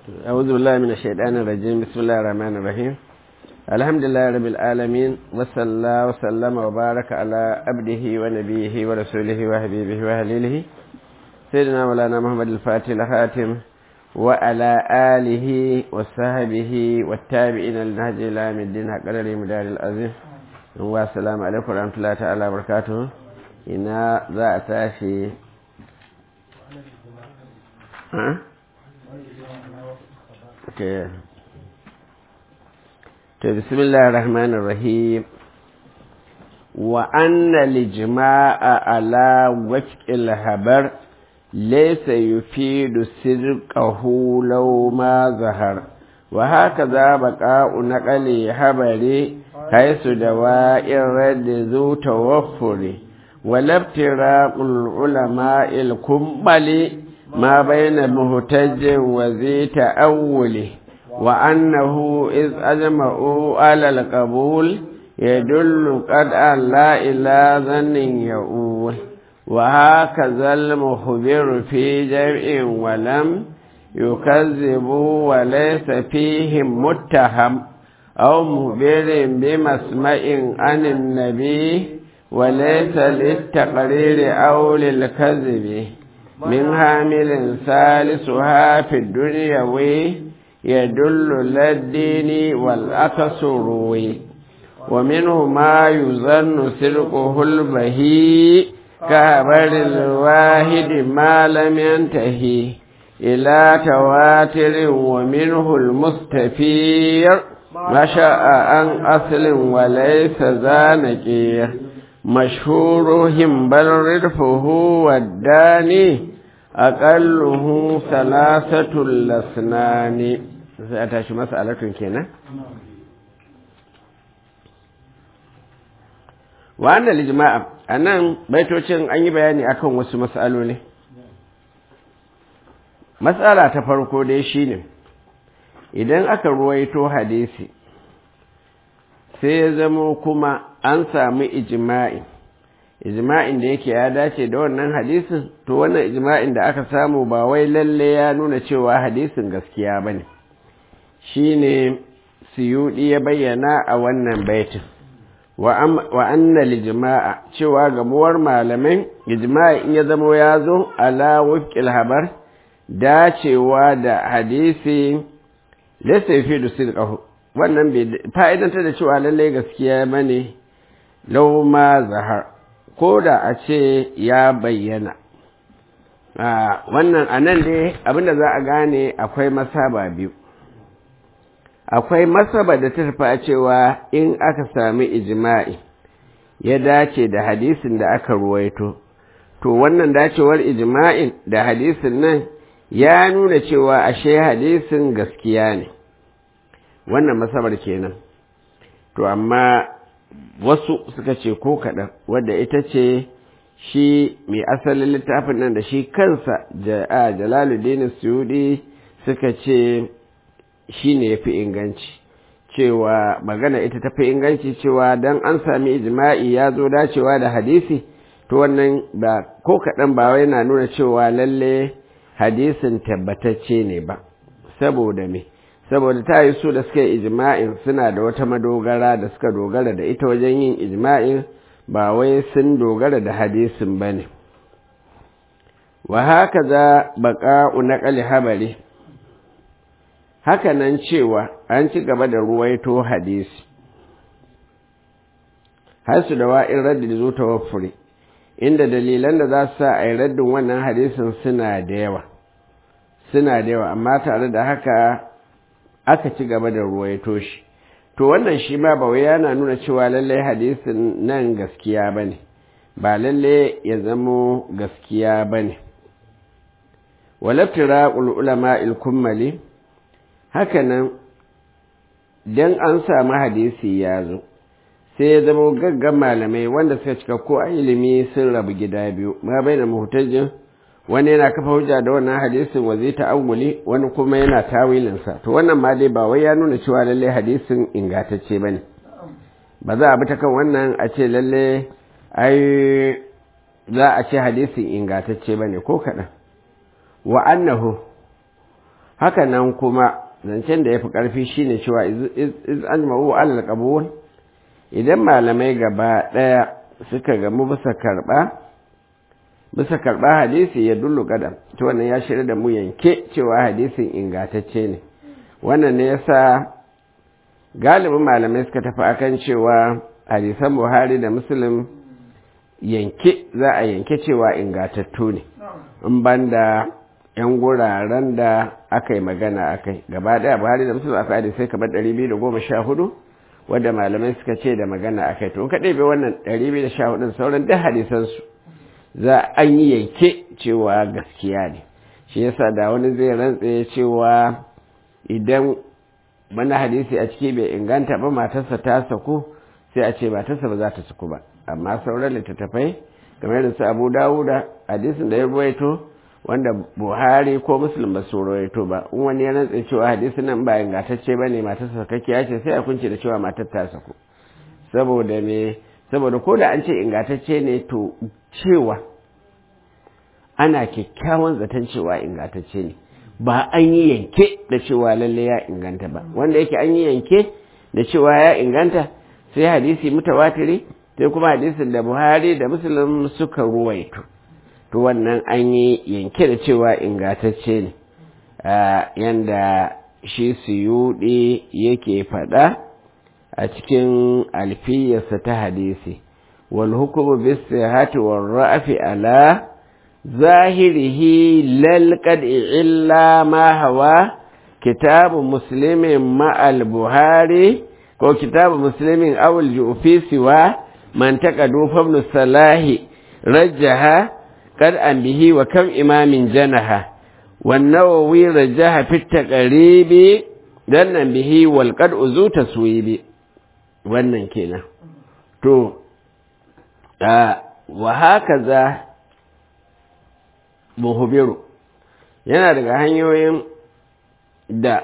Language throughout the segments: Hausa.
أعوذ بالله من الشيطان الرجيم بسم الله الرحمن الرحيم الحمد لله رب العالمين وصلى الله وسلم وبارك على عبده ونبيه ورسوله وحبيبه وهليله سيدنا مولانا محمد الفاتح الخاتم وعلى آله وصحبه والتابعين للنهج إلى يوم الدين حق قدر مدار العظيم والسلام عليكم ورحمة الله تعالى وبركاته إنا ذا أتاشي ها Okay. To, bismillah rahman rahim wa anna lijma'a ala waqil habar laysa yufidu sirqahu law ma zahar wa hakaza baqa'u naqali habari haythu dawa'ir radd zu tawaffuri wa labtiraqul ulama'il kumbali ما بين مهتج وذي تأول وأنه إذ أجمعوا على القبول يدل قد لا إلى ظن يؤول وهكذا المخبر في جمع ولم يكذبوا وليس فيهم متهم أو مخبر بمسمع عن النبي وليس للتقرير أو للكذب من هامل ثالثها في الدنيوي يدل للدين والأكسروي ومنه ما يظن سرقه البهي كهبر الواحد ما لم ينتهي إلى تواتر ومنه المستفير ما شاء عن أصل وليس ذا نكير مشهورهم بل رفه والداني أقله ثلاثة الأسنان سأتاشي مسألة كنا وأن الإجماع أنا بيتوشن أني بياني أكون وسو مسألة لي مسألة تفرقو دي شيني idan aka ruwaito hadisi sai ya zamo kuma an samu ijma'i ijma'in da yake ya dace da wannan hadisin to wannan ijma'in da aka samu ba wai lalle ya nuna cewa hadisin gaskiya ba ne shi ne siyudi ya bayyana a wannan baitin wa anna lijma'a cewa gamuwar malamai ijma'i in ya zamo ya zo ala wufqil habar dacewa da hadisi laysa yufidu sidqahu wannan bai fa'idantar da cewa lallai gaskiya ba ne lau ma zahar ko da a ce ya bayyana wannan a nan dai abinda za a gane akwai masaba biyu akwai masaba da ta tafi cewa in aka sami ijima'i ya dace da hadisin da aka ruwaito to wannan dacewar ijima'in da hadisin nan ya nuna cewa ashe hadisin gaskiya ne wannan masabar kenan to amma wasu suka ce ko kaɗan wadda ita ce shi mai asalin littafin nan da shi kansa a jalaluddin suyudi suka ce shi ne ya fi inganci cewa magana ita ta fi inganci cewa don an sami ijma'i ya zo dacewa da hadisi to wannan ba ko kaɗan ba wai na nuna cewa lalle hadisin tabbatacce ne ba saboda me saboda ta yi su da suka yi ijma'in suna da wata madogara da suka dogara da ita wajen yin ijma'in ba wai sun dogara da hadisin ba ne wa haka za baƙa'u na ƙali habari haka nan cewa an ci gaba da ruwaito hadisi har su da wa'in raddi da zo tawaffuri inda dalilan da za su sa a yi raddin wannan hadisin suna da yawa suna da yawa amma tare da haka aka ci gaba da ruwaito shi to wannan shi ma ba wai yana nuna cewa lallai hadisin nan gaskiya ba ne ba lalle ya zamo gaskiya ba ne walaftira ulama ilkummali hakanan don an samu hadisi ya zo sai ya zama gaggan malamai wanda suka cika ko a ilimi sun rabu gida biyu ma bai da muhtajin wani yana kafa hujja da wannan hadisin wa zai ta'awuli wani kuma yana tawilinsa to wannan ma dai ba wai ya nuna cewa lalle hadisin ingantacce bane ba za a bi ta kan wannan a ce lalle ai za a ce hadisin ingantacce bane ko kaɗan wa annahu haka nan kuma zancen da ya fi ƙarfi shine cewa iz an ma'u alal qabul idan malamai gaba ɗaya suka gamu bisa karɓa bisa karɓa hadisi ya dullu kadam to wannan ya shirya da mu yanke cewa hadisin ingantacce ne wannan ne yasa galibin malamai suka tafi akan cewa hadisan buhari da muslim yanke za a yanke cewa ingatattu ne in banda yan guraren da aka yi magana a kai gaba daya buhari da musulun aka hadisai kamar 214 wadda malamai suka ce da magana a kai to ka ɗebe wannan 214 sauran duk hadisansu za an yi yanke cewa gaskiya ne shi yasa da wani zai rantse cewa idan wani hadisi a ciki bai inganta ba matarsa ta saku sai a ce matarsa ba za ta saku ba amma sauran littattafai kamar da su abu dawuda hadisin da ya ruwaito wanda buhari ko muslim ba su ruwaito ba in wani ya rantsa cewa hadisin nan ba ingantacce ba ne matarsa sakakkiya ce sai a kunce da cewa matar ta saku saboda me saboda ko da an ce ingantacce ne to cewa ana kyakkyawan zaton cewa ingantacce ne ba an yi yanke da cewa lalle ya inganta ba wanda yake an yi yanke da cewa ya inganta sai hadisi mutawatiri sai kuma hadisin da buhari da muslim suka ruwaito to wannan an yi yanke da cewa ingantacce ne yanda shi suyuɗi yake faɗa a cikin alfiyarsa ta hadisi wal hukumu bis sihhati war ra'fi ala zahirihi lal qad'i illa ma hawa kitabu muslimin ma al buhari ko kitabu muslimin aw al jufi siwa man taqadu fa ibn salahi rajjaha qad an bihi wa kam imamin janaha والنووي رجح في التقريب دنا به والقد أزو تسويب wannan kenan to wa haka za muhubiru yana daga hanyoyin da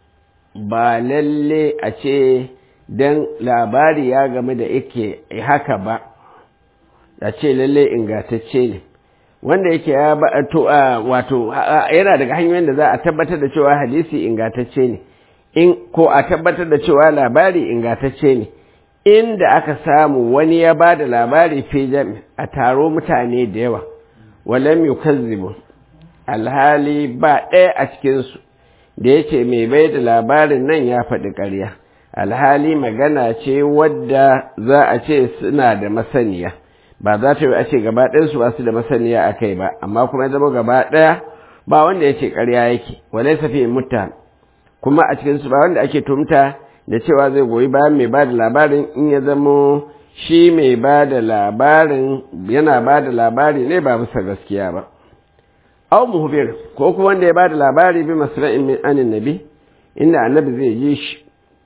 ba lalle a ce don labari ya game da yake haka ba a ce lalle ingantacce ne wanda yake ya ba to wato yana daga hanyoyin da za a tabbatar da cewa hadisi ingantacce ne in ko a tabbatar da cewa labari ingantacce ne inda aka samu wani ya ba da labari fi jami a taro mutane da yawa walam yukazzibu alhali ba ɗaya a cikinsu da yake mai bai da labarin nan ya faɗi ƙarya alhali magana ce wadda za a ce suna da masaniya ba za ta yi a ce gaba ɗayansu ba su da masaniya a kai ba amma kuma ya zama gaba ɗaya ba wanda ya ce ƙarya yake walai safi mutta kuma a cikinsu ba wanda ake tumta da cewa zai goyi bayan mai ba da labarin in ya zamo shi mai ba da labarin yana ba da labari ne ba bisa gaskiya ba au muhbir ko kuma wanda ya ba da labari bi masra'in min anin nabi inda annabi zai ji shi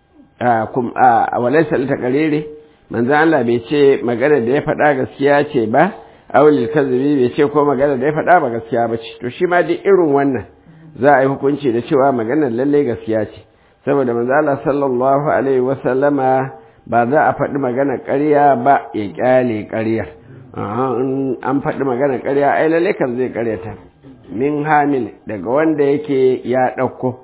a walai salita karere manzo Allah bai ce magana da ya faɗa gaskiya ce ba aulil kazibi bai ce ko magana da ya faɗa ba gaskiya ba ce to shi ma duk irin wannan za a yi hukunci da cewa maganar lalle gaskiya ce saboda manzo Allah sallallahu alaihi wa sallama ba za a faɗi magana ƙarya ba ya ƙyale ƙarya an faɗi magana ƙarya ai lalle kan zai ƙaryata min hamil daga wanda yake ya ɗauko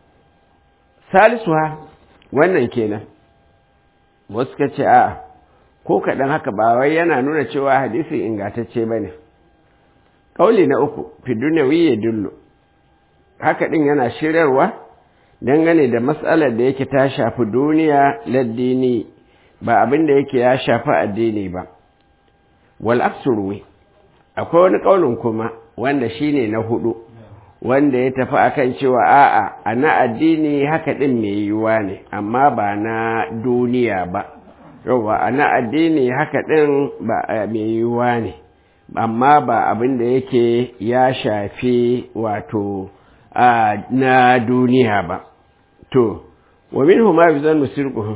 salisuha wannan kenan wasu ka ce a ko kaɗan haka ba wai yana nuna cewa hadisi ingantacce ba ne ƙauli na uku fi duniyawi ya dullo haka ɗin yana shiryarwa dangane da matsalar da yake ta shafi duniya laddini ba abin da yake ya shafi addini ba wal aksurwi akwai wani ƙaunin kuma wanda shine na hudu wanda ya tafi akan cewa a'a a na addini haka ɗin mai yiwuwa ne amma ba na duniya ba yauwa a na addini haka ɗin ba mai yiwuwa ne amma ba abin da yake ya shafi wato na duniya ba to wa min huma bi zan musirquhum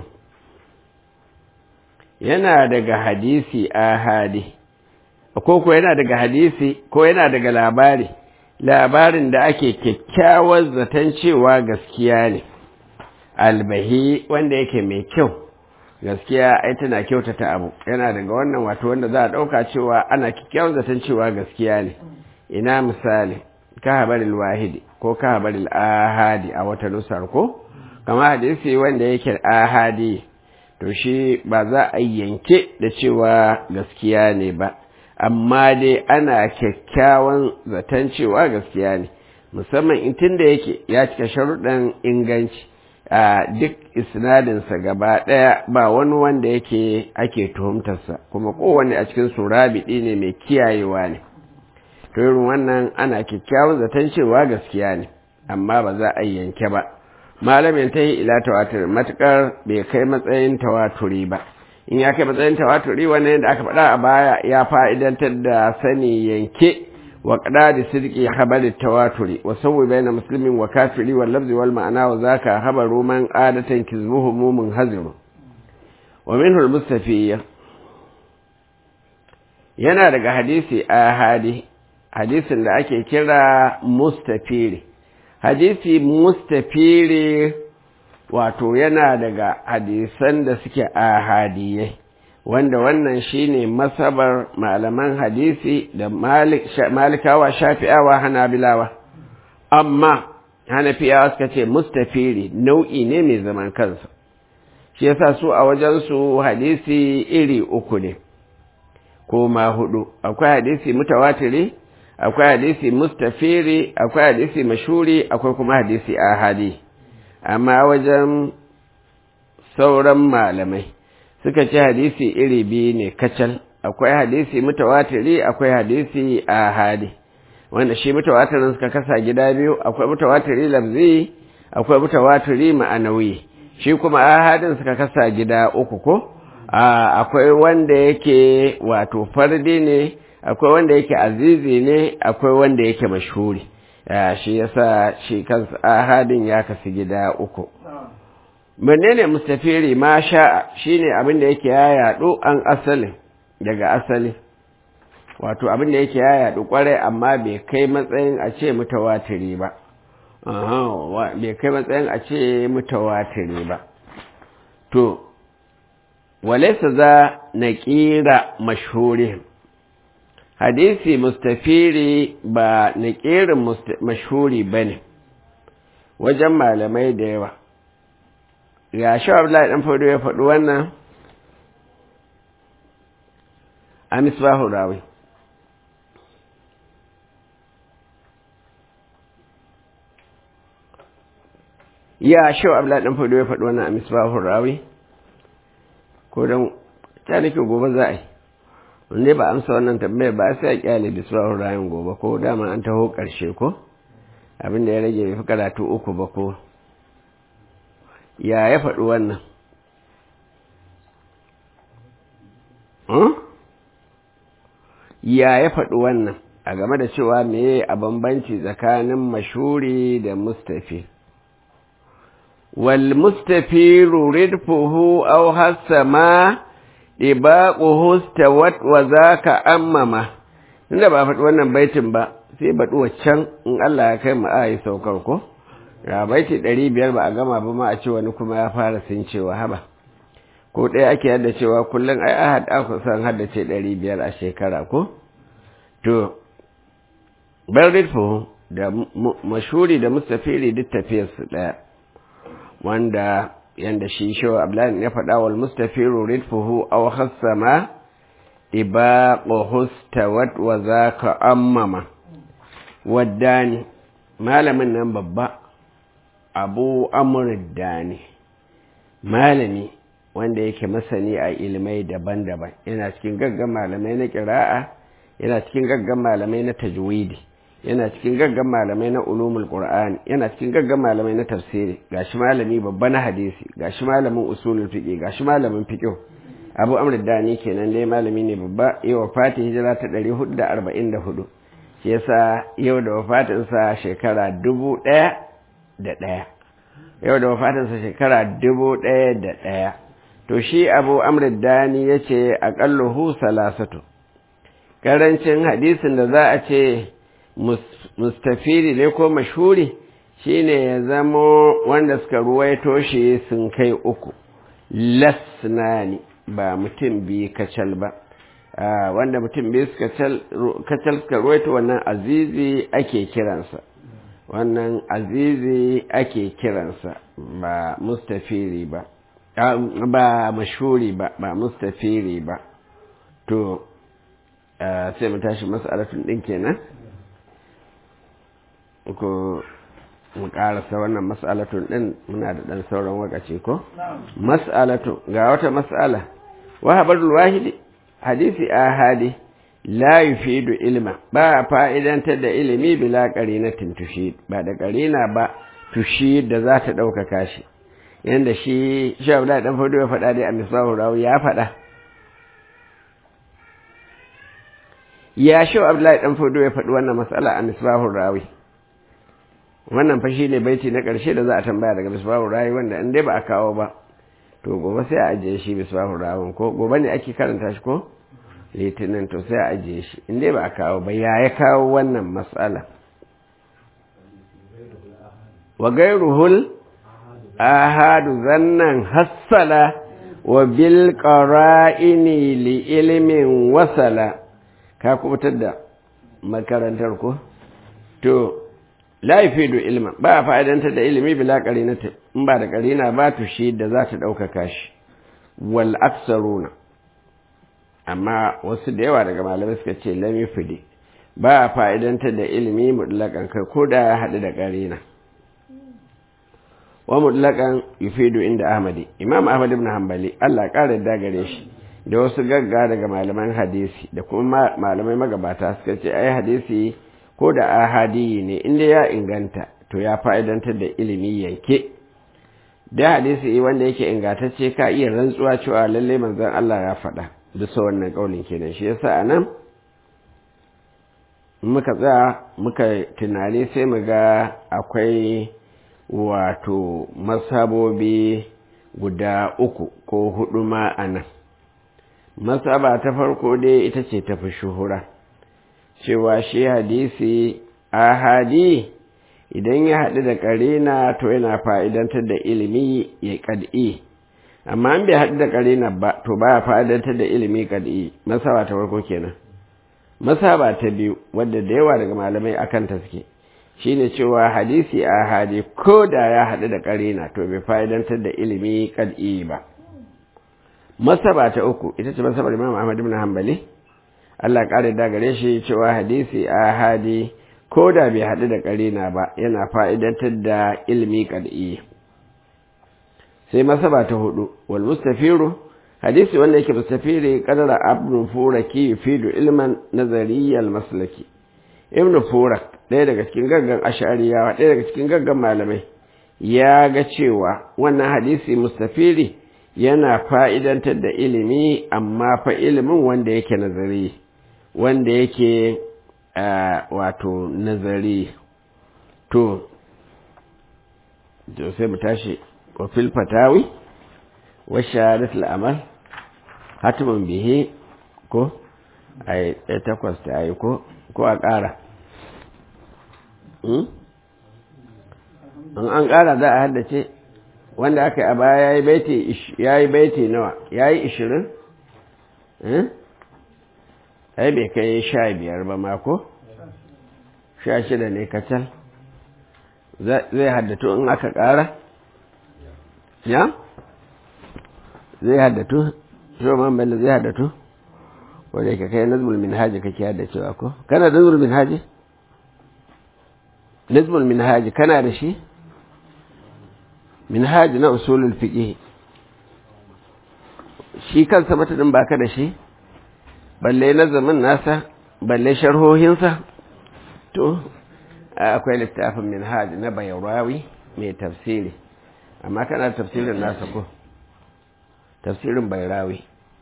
yana daga hadisi ahadi ko ko yana daga hadisi ko yana daga labari labarin da ake kyakkyawar zaton cewa gaskiya ne albahi wanda yake mai kyau gaskiya ai tana kyautata abu yana daga wannan wato wanda za a ɗauka cewa ana kyakkyawar zaton cewa gaskiya ne ina misali ka habaril wahidi ko ka habaril ahadi a wata nusar ko kama hadisi wanda yake ahadi to shi ba za a yanke da cewa gaskiya ne ba amma dai ana kyakkyawan zaton cewa gaskiya ne musamman in tun da yake ya cika sharuɗan inganci a duk isnadinsa gaba ɗaya ba wani wanda yake ake tuhumtarsa kuma kowanne a cikin su rabiɗi ne mai kiyayewa ne to irin wannan ana kyakkyawan zaton cewa gaskiya ne amma ba za a yanke ba malamin ta yi ila tawatur matukar bai kai matsayin tawaturi ba in ya kai matsayin tawaturi wannan yadda aka faɗa a baya ya fa'idantar da sani yanke wa qadadi sidqi habari tawaturi wa sawwi baina muslimin wa kafiri wal lafzi wal ma'ana wa zaka habaru man adatan kizmuhu mumun haziru wa minhu al mustafiyya yana daga hadisi ahadi hadisin da ake kira mustafiri hadisi mustafiri wato yana daga hadisan da suke ahadiyai wanda wannan shine masabar malaman hadisi da malikawa shafi'awa hanabilawa amma hanafiyawa suka ce mustafiri nau'i ne mai zaman kansa shi yasa su a wajensu hadisi iri uku ne ko ma hudu akwai hadisi mutawatiri akwai hadisi mustafiri akwai hadisi mashuri akwai kuma hadisi ahadi amma wajen sauran malamai suka ce hadisi iri biyu ne kacal akwai hadisi mutawatiri akwai hadisi ahadi wanda shi mutawatirin suka kasa gida biyu akwai mutawatiri lafzi akwai mutawatiri ma'anawi shi kuma ahadin suka kasa gida uku ko akwai wanda yake wato fardi ne akwai wanda yake azizi ne akwai wanda yake mashhuri shi yasa shi kansa ahadin ya kasu gida uku menene mustafiri ma sha shine abin da yake ya yadu an asali daga asali wato abin da yake ya yadu kwarai amma bai kai matsayin a ce mutawatiri ba bai kai matsayin a ce mutawatiri ba to walaisa za na ƙira mashhuri hadisi mustafiri ba na ƙirin mashhuri ba ne wajen malamai da yawa ga shi abdullahi ɗan fado ya faɗi wannan a misbahu rawi ya shi abdullahi ɗan fado ya faɗi wannan a misbahu rawi ko don ta nake gobe za a yi wanda ba amsa wannan tambayar ba sai a kyale bisbahun rayan gobe ko dama an taho ƙarshe ko abin da ya rage bai fi karatu uku ba ko ya ya faɗi wannan ya ya faɗi wannan a game da cewa meye a bambanci tsakanin mashuri da mustafi wal mustafi ridfuhu aw hasama ɗibaƙuhu stawat wa za ka ammama inda ba faɗi wannan baitin ba sai baɗi waccan in Allah ya kai mu a yi saukar ko ga baiti ɗari biyar ba a gama ba ma a ce wani kuma ya fara sun cewa haba ko ɗaya ake yadda cewa kullum ai ahad aka san haddace ɗari biyar a shekara ko to bar ridfu da mashuri da mustafiri duk tafiyarsu ɗaya wanda yanda shi shawa ablan ya faɗa wal mustafiru ridfuhu aw khassama ibaquhu stawat wa zaka ammama waddani malamin nan babba abu amr dani malami wanda yake masani a ilmai daban-daban yana cikin gaggan malamai na ƙira'a yana cikin gaggan malamai na tajwidi yana cikin gaggan malamai na ulumul qur'an yana cikin gaggan malamai na tafsiri gashi malami babba na hadisi gashi malamin usulul fiqh gashi malamin fiqh abu amr dani kenan dai malami ne babba yau wafati hijira ta 444 shi yasa yau da wafatin sa shekara dubu ɗaya da ɗaya yau da wafatin sa shekara dubu ɗaya da ɗaya to shi abu amr dani yace aqalluhu salasatu karancin hadisin da za a ce mustafiri ne ko mashuri shine ya zamo wanda suka ruwaito shi sun kai uku lasnani ba mutum biyu kacal ba wanda mutum bai suka kacal suka ruwaito wannan azizi ake kiransa wannan azizi ake kiransa ba mustafiri ba ba mashuri ba ba mustafiri ba to sai mu tashi mas'alatun din kenan ko mu karasa wannan mas'alatun din muna da dan sauran wakaci ko mas'alatu ga wata mas'ala wahabarul wahidi hadisi ahadi la yufidu ilma ba fa'idantar da ilimi bila qarinatin tushid ba da qarina ba tushid da za ta ɗaukaka shi yanda shi shi Abdullahi dan Fodo ya faɗa dai a Misbahu Rawi ya faɗa ya shi Abdullahi dan Fodo ya faɗi wannan mas'ala a Misbahu Rawi wannan fa shine baiti na ƙarshe da za a tambaya daga Misbahu Rawi wanda in dai ba a kawo ba to gobe sai a ajiye shi Misbahu Rawin ko gobe ne ake karanta shi ko litinin to sai a ajiye shi in dai ba a kawo ba ya ya kawo wannan mas'ala wa gairuhul ahadu zannan hassala wa bil qara'ini li ilmin wasala ka kubutar da makarantar ko to la yafidu ilma ba fa'idanta da ilimi bila qarinata in ba da qarina ba to shi da za ta ɗaukaka shi wal aksaruna amma wasu da yawa daga malamai suka ce lam yufidi ba fa'idanta da ilimi mutlaqan kai ko da ya haɗu da qarina wa mutlaqan yufidu inda ahmadi imam ahmad ibn hanbali Allah ƙara da gare shi da wasu gagga daga malaman hadisi da kuma malamai magabata suka ce ai hadisi ko da ahadi ne inda ya inganta to ya fa'idantar da ilimi yanke da hadisi wanda yake ingantacce ka iya rantsuwa cewa lalle manzon Allah ya faɗa bisa wannan kaulin kenan shi yasa anan muka tsaya muka tunani sai mu ga akwai wato masabobi guda uku ko hudu ma a nan masaba ta farko dai ita ce tafi shuhura cewa shi hadisi ahadi idan ya haɗu da ƙarina to yana fa'idantar da ilimi ya ƙad'i amma an bai haɗu da ƙarina ba to ba ya fa'idantar da ilimi ƙad'i masaba ta farko kenan masaba ta biyu wadda da yawa daga malamai akan ta suke shine cewa hadisi a hadi ko da ya haɗu da ƙarina to bai fa'idantar da ilimi kad'i ba masaba ta uku ita ce masabar imam ahmad ibn hanbali Allah ƙara da gare shi cewa hadisi a hadi ko da bai haɗu da ƙarina ba yana fa'idantar da ilimi kad'i sai masaba ta hudu wal mustafiru hadisi wanda yake mustafiri kadara abdun furaki yufidu ilman nazariyal maslaki ibn furak ɗaya daga cikin gaggan ashariyawa ɗaya daga cikin gaggan malamai ya ga cewa wannan hadisi mustafiri yana fa'idantar da ilimi amma fa ilimin wanda yake nazari wanda yake wato nazari to sai mu tashi wa fil fatawi wa shahadat al'amal hatimin bihe ko a takwas ta yi ko ko a ƙara in an ƙara za a haddace wanda aka yi a baya ya yi baiti ya yi baiti nawa ya yi ishirin ai bai kai sha biyar ba mako sha shida ne kacal zai haddatu in aka ƙara ya zai haddatu shoman bello zai haddatu wadda yake kai nazmul minhaji kake haddacewa ko kana da nazmul minhaji nazmul minhaji kana da shi minhaji na usulul fiqh shi kansa matadin baka da shi balle nazamin nasa balle sharhohinsa to akwai littafin minhaji na bayrawi mai tafsiri amma kana da tafsirin nasa ko tafsirin bayrawi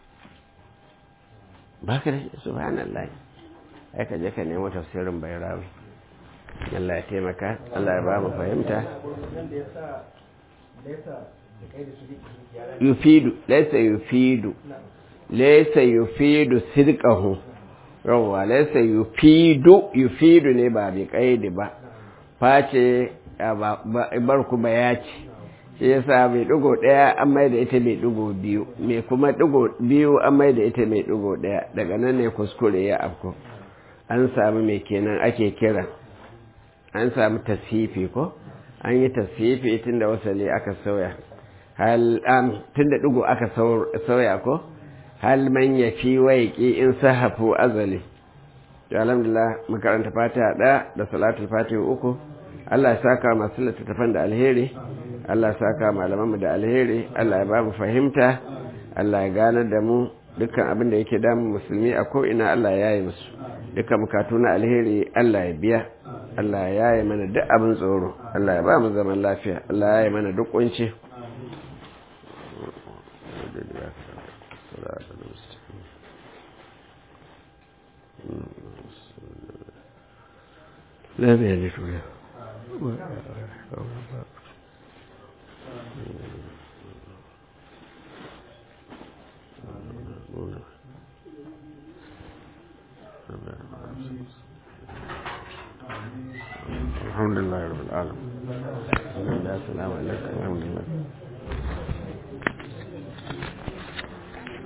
ba ka da subhanallah ai ka je ka nemo tafsirin bayrawi Allah ya taimaka Allah ya ba mu fahimta yufidu laysa yufidu laysa yufidu sidqahu yawa laysa yufidu yufidu ne ba bi kaidi ba face bar ku ba ya ce shi yasa mai ɗigo ɗaya an mai da ita mai ɗigo biyu mai kuma ɗigo biyu an mai da ita mai ɗigo ɗaya daga nan ne kuskure ya afko an samu mai kenan ake kira an samu tasfifi ko an yi tasfifi tun da wasali aka sauya hal tun da ɗigo aka sauya ko hal man ya fi waiki in sahafu azali to alhamdulillah makaranta fatiha ɗaya da salatul fatiha uku Allah ya saka masu littattafan da alheri Allah ya saka malamanmu da alheri Allah ya ba mu fahimta Allah ya ganar da mu dukkan abin da yake damun musulmi a ko'ina Allah ya yi musu dukkan bukatu na alheri Allah ya biya Allah ya yi mana duk abin tsoro Allah ya ba mu zaman lafiya Allah ya yi mana duk kunci لا بيالك ولا الحمد لله رب العالمين السلام عليكم ورحمة الله